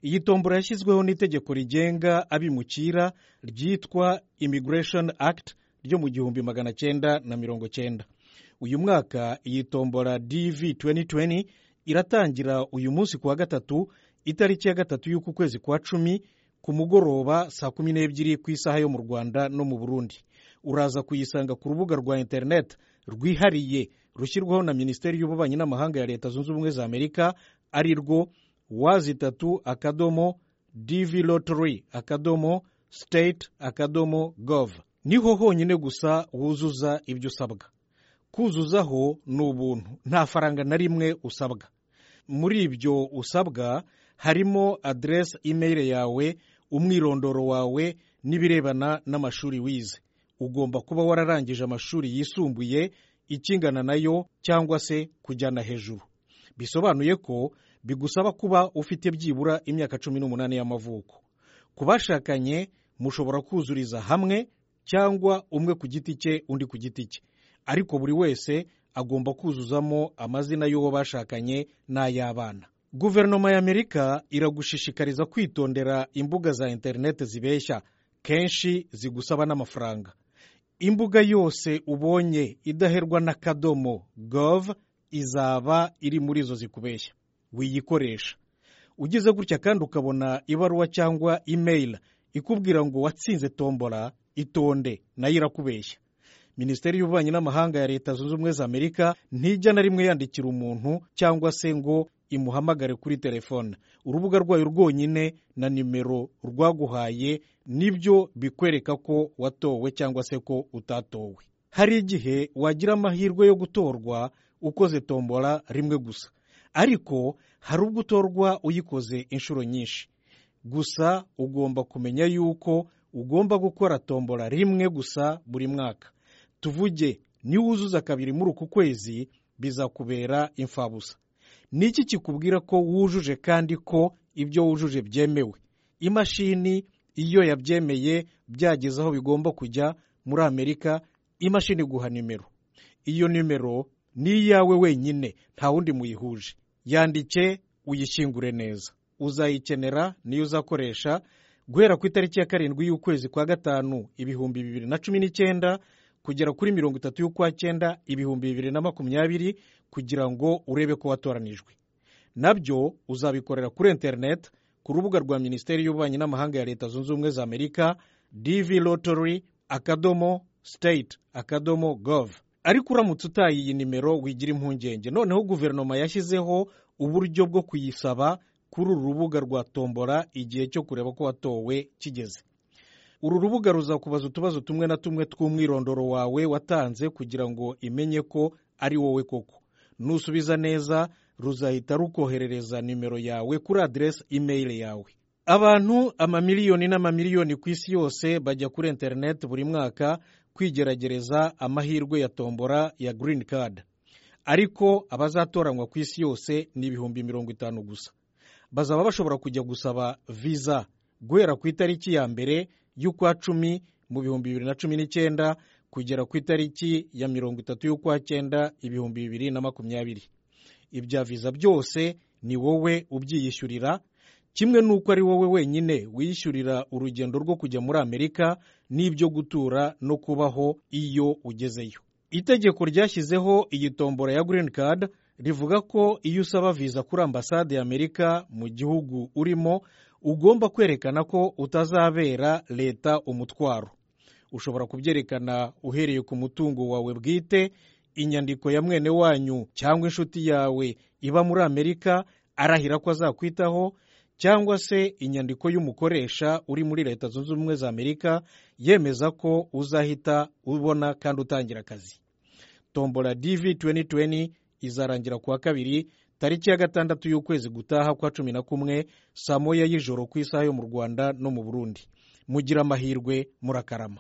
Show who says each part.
Speaker 1: Iyi tombora yashyizweho n'itegeko rigenga abimukira ryitwa Immigration Act ryo mu gihumbi magana cyenda na mirongo cyenda. Uyu mwaka iyi tombora DV 2020 iratangira uyu munsi ku wa gatatu itariki ya gatatu y'uku kwezi kwa cumi ku mugoroba saa kumi n'ebyiri ku isaha yo mu Rwanda no mu Burundi. Uraza kuyisanga ku rubuga rwa internet rwihariye rushyirwaho na Minisiteri y'Ububanyi n'Amahanga ya Leta Zunze Ubumwe za Amerika ari rwo wazitatu akadomo dv lottery akadomo state akadomo gov niho honyine gusa wuzuza ibyo usabwa kuzuzaho ni ubuntu nta faranga na rimwe usabwa muri ibyo usabwa harimo aderesi imeri yawe umwirondoro wawe n'ibirebana n'amashuri wize ugomba kuba wararangije amashuri yisumbuye ikingana nayo cyangwa se kujyana hejuru bisobanuye ko bigusaba kuba ufite byibura imyaka cumi n'umunani y'amavuko ku bashakanye mushobora kuzuriza hamwe cyangwa umwe ku giti cye undi ku giti cye ariko buri wese agomba kuzuzamo amazina y'uwo bashakanye n'ay'abana guverinoma y'amerika iragushishikariza kwitondera imbuga za interineti zibeshya kenshi zigusaba n'amafaranga imbuga yose ubonye idaherwa n'akadomo gov izaba iri muri izo zikubeshya wiyikoresha ugize gutya kandi ukabona ibaruwa cyangwa imeyili ikubwira ngo watsinze tombora itonde nayo irakubeshya minisiteri y'ububanyi n'amahanga ya leta zunze ubumwe za amerika ntijya na rimwe yandikira umuntu cyangwa se ngo imuhamagare kuri telefone urubuga rwayo rwonyine na nimero rwaguhaye nibyo bikwereka ko watowe cyangwa se ko utatowe hari igihe wagira amahirwe yo gutorwa ukoze tombora rimwe gusa ariko hari ubwo utorwa uyikoze inshuro nyinshi gusa ugomba kumenya yuko ugomba gukora tombora rimwe gusa buri mwaka tuvuge niwuzuza kabiri muri uku kwezi bizakubera imfabusa ni iki kikubwira ko wujuje kandi ko ibyo wujuje byemewe imashini iyo yabyemeye byageze aho bigomba kujya muri amerika imashini iguha nimero iyo nimero ni iyawe wenyine nta wundi muyihuje yandike uyishyingure neza uzayikenera niyo uzakoresha guhera ku itariki ya karindwi y'ukwezi kwa gatanu ibihumbi bibiri na cumi n'icyenda kugera kuri mirongo itatu y'ukwa cyenda ibihumbi bibiri na makumyabiri kugira ngo urebe ko watoranijwe nabyo uzabikorera kuri interineti ku rubuga rwa minisiteri y'ububanyi n'amahanga ya leta zunze ubumwe za amerika dv lottery akadomo state akadomo gov ariko uramutse utaye iyi nimero wigira impungenge noneho guverinoma yashyizeho uburyo bwo kuyisaba kuri uru rubuga rwa tombora igihe cyo kureba ko watowe kigeze uru rubuga ruzakubaza utubazo tumwe na tumwe tw'umwirondoro wawe watanze kugira ngo imenye ko ari wowe koko nusubiza neza ruzahita rukoherereza nimero yawe kuri aderesi imeyili yawe abantu amamiliyoni n'amamiliyoni ku isi yose bajya kuri interineti buri mwaka kwigeragereza amahirwe ya tombora ya green card ariko abazatoranywa ku isi yose ni ibihumbi mirongo itanu gusa bazaba bashobora kujya gusaba viza guhera ku itariki ya mbere y'ukwa cumi mu bihumbi bibiri na cumi n'icyenda kugera ku itariki ya mirongo itatu y'ukwa cyenda ibihumbi bibiri na makumyabiri ibya viza byose ni wowe ubyiyishyurira kimwe n'uko ari wowe wenyine wiyishyurira urugendo rwo kujya muri amerika n'ibyo gutura no kubaho iyo ugezeyo itegeko ryashyizeho iyi tombora ya green card rivuga ko iyo usaba viza kuri ambasade y'amerika mu gihugu urimo ugomba kwerekana ko utazabera leta umutwaro ushobora kubyerekana uhereye ku mutungo wawe bwite inyandiko ya mwene wanyu cyangwa inshuti yawe iba muri amerika arahira ko azakwitaho cyangwa se inyandiko y'umukoresha uri muri leta zunze ubumwe za amerika yemeza ko uzahita ubona kandi utangira akazi tombora dv 2020 izarangira ku wa kabiri tariki ya gatandatu y'ukwezi gutaha kwa cumi na kumwe saa moya y'ijoro ku isaha yo mu rwanda no mu burundi mugira amahirwe murakarama